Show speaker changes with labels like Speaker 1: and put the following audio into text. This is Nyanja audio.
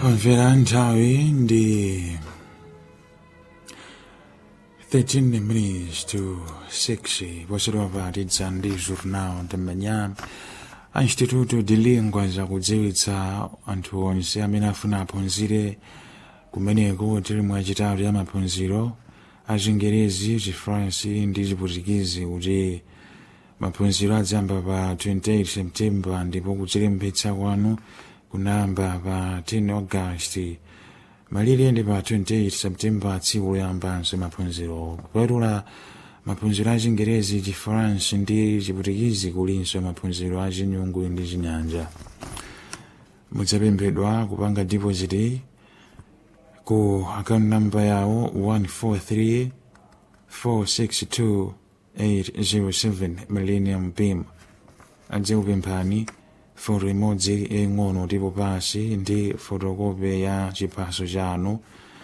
Speaker 1: Omvera nthawi ndi 13 minutes to 6 posedwa patidza ndi jornal tam'manya a instituto de lingua zakudziwitsa anthu onse amene afuna aphunzire kumeneko tili mwachitatu ya maphunziro a chingerezi chifaransi ndi chiputikizi kuti maphunziro adzamba pa 28 septemba ndipo kuchilembetsa kwanu kunayamba pa 10 august malire ndi pa 28 septemba tsiku loyambanso maphunziro kupatula maphunziro a chingerezi chifaransi ndi chiputikizi kulinso maphunziro a chinyungu ndi chinyanja mudzapemphedwa kupanga deposit ku account number yawo 143 462 807 millennium pim adzikupemphani foto imodzi yaying'ono tipo pasi ndi fotokopi ya chiphaso chanu